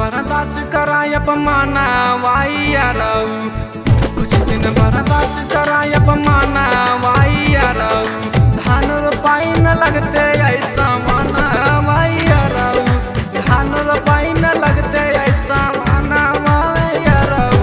बर्दाश्त कराय अपमाना वाइया रहू कुछ दिन बर्दाश्त कराय अपमाना वाइया रहू धान रोपाई न लगते ऐसा माना वाइया रहू धान रोपाई न लगते ऐसा माना वाइया रहू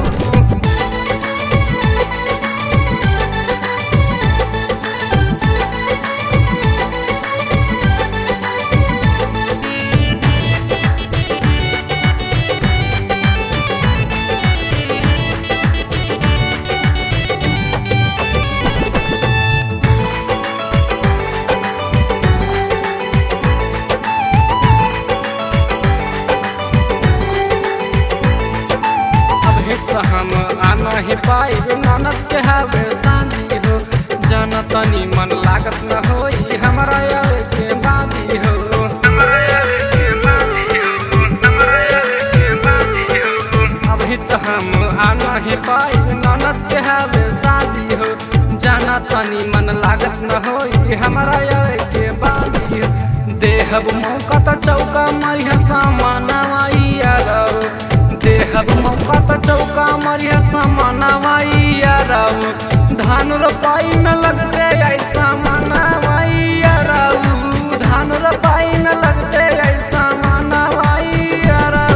अब हित हम आना ही पाई ननद के हावे शांति हो जन तनी मन लागत न होई हमरा आवे के बादी हो अब हित हम आना ही पाई ननद के हावे शादी हो जाना तनी मन लागत न होई हमरा आवे के बादी हो देहब मौका त चौका मरिया सामानवाइया रहो देहब मौका त चौका मरिया सामानवाइया रहो धान रोपाई में लगते ऐसा मानवाइया रहो धान रोपाई में लगते ऐसा मानवाइया रहो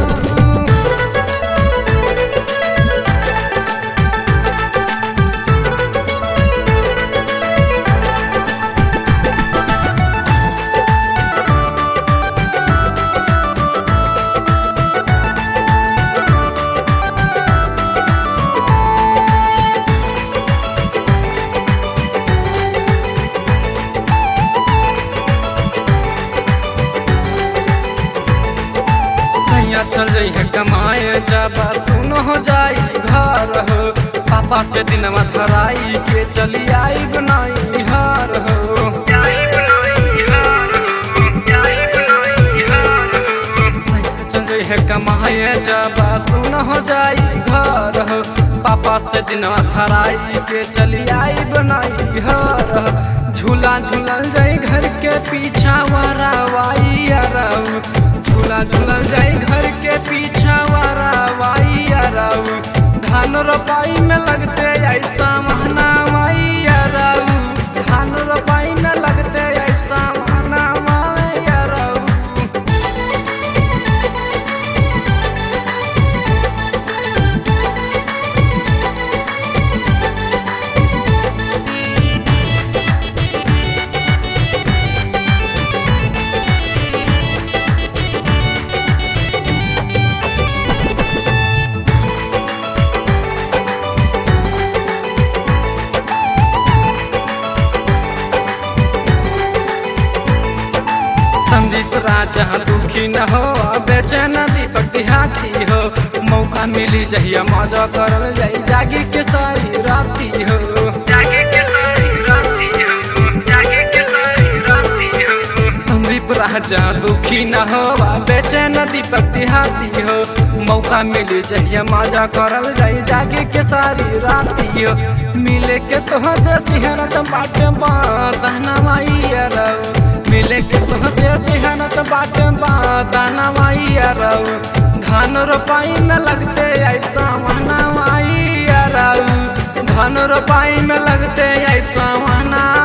कहिया चल जाइ है कमाए जब सुन हो जाई घर हो पापा से दिनवा धराई के चली आई बनाई हार हो सैया चल जाइ है कमाए जब सुन हो जाई घर हो पापा से दिनवा धराई के चली आई बनाई हार हो झूला झूलल जाई घर के पीछा वारा वाई रहू झूला झूलल जाई घर के पीछा वारा वाई रहू धान रोपाई में लगते ऐसा महना वाई रहू धान रोपाई में लगते ऐसा महना वाई रहू संदीप राजा दुखी न हो बेचैन दीपक देहाती हो मौका मिली जहिया मजा करल जाई जागी के सारी राती हो संदीप राजा दुखी न हो बेचैन दीपक देहाती हो मौका मिली जहिया मजा करल जाई जागी के सारी राती हो मिले के तो से सिहरत बाटे बातना माई रहो मिले के तुहसे सिहनत बाटे बादाना माई रहू धान रोपाई में लगते ऐसा महना माई रहू धान रोपाई में लगते ऐसा महना